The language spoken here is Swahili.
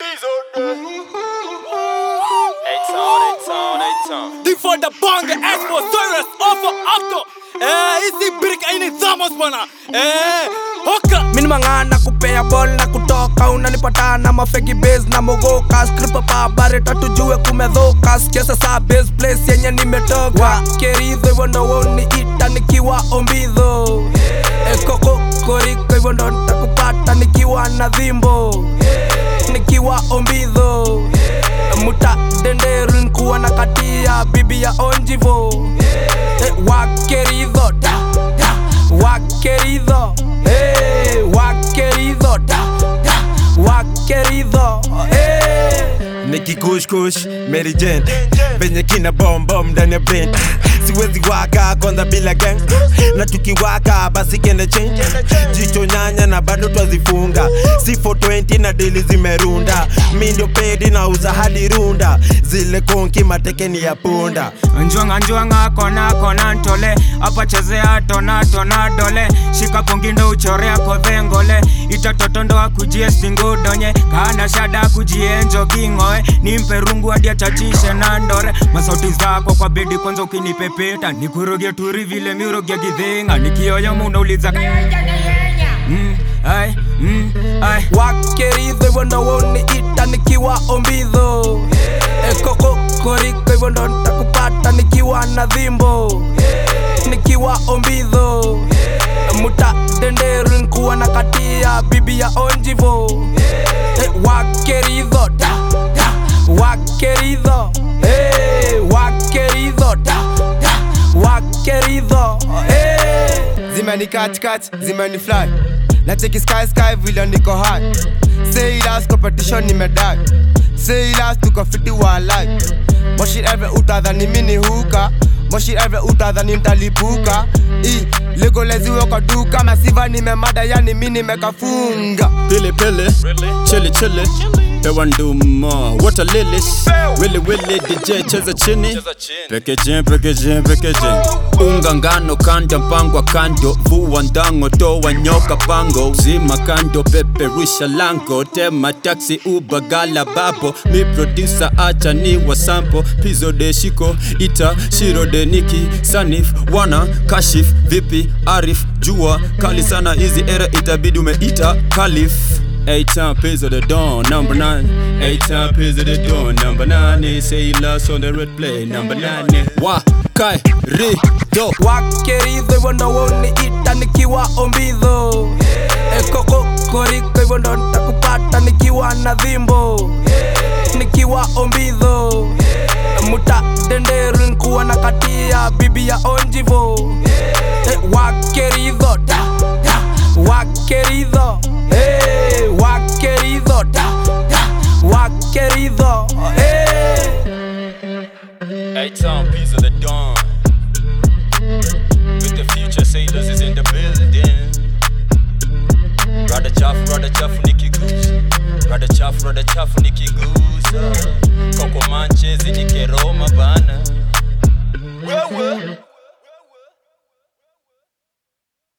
Die voor de bangen, Expo, Cyrus, Offer, Acto. Eh, hizi brick aini thamos bwana. Eh, hoka. Mini mang'ana kupea ball na kutoka unanipata na mafegi base na mogoka skripa pa bare tujue kumedhoka sikia sasa base place yenye nimetoka keridho hivyo ndo woni ita nikiwa ombidho ekoko koriko hivyo ndo nitakupata nikiwa na dhimbo nikiwa ombidho muta denderu nikuwa na katia bibi ya onjivo eh, wakeridho da, da, wakeridho eh, wakeridho da, da, wakeridho eh. nikikushkush Mary Jane venye kina bombom ndani ya brain siwezi waka kwanza bila gang na tukiwaka basi kende change jicho nyanya na bado twazifunga si 420 na dili zimerunda mi ndio pedi na uza hadi runda zile konki matekeni ya punda njwanga njwanga kona kona ntole apa chezea tona tona dole shika kongindo uchorea kodhengole itatotondo akujie stingudonye kana shada kujie njoking'oe nimpe rungu hadi achachishe na ndore masauti zako kwa bedi kwanza ukinipepeta nikuroge turi vile miroge gidhinga nikioyo munauliza mm, ai, mm, ai. wakeridho hivyo ndo woni ita nikiwa ombidho ekoko koriko hivyo ndo nitakupata nikiwa na dhimbo nikiwa ombidho muta denderu nikuwa na katia bibi ya onjivo eh, wakeridho da, da, wakeridho eh, wakeridho da, da, wakeridho eh. zimeni katikati zimeni fly na cheki sky sky vile niko high say last competition nimedai say last tuko fiti wa life moshi every utadhani mini huka moshi every utadhani mtalipuka i legoleziwe kwa duka masiva nimemada yani mi nimekafunga Pili pili, chili chili. Pewa nduma, water lilies. Willy willy, DJ cheza chini. Packaging, packaging, packaging. Unga ngano kanda mpangwa kando, vua ndango toa nyoka pango, zima kando peperusha lango, tema taxi uba gala babo, mi producer acha ni wa sample, pizo de shiko ita shiro de niki sanif wana kashif vipi arif jua kali sana hizi era itabidi umeita kalif Eight time piz of the dawn, number nine. Eight time piz of the dawn, number nine. They say you lost on the red play, number nine. Wa kai ri do. wakeridho hivyo ndo woni ita nikiwa ombidho ekoko koriko hivyo ndo nitakupata nikiwa na dhimbo nikiwa ombidho muta denderu nikuwa na katia bibi ya onjivo eh, wakeridho da, da, wakeridho eh, wakeridho da, da, wakeridho eh. Eight time piz of the dawn. With the future sailors is in the building. Rada chafu, rada chafu nikigusa. Rada chafu, rada chafu nikigusa. Koko manchezi nikeroma bana. Wewe.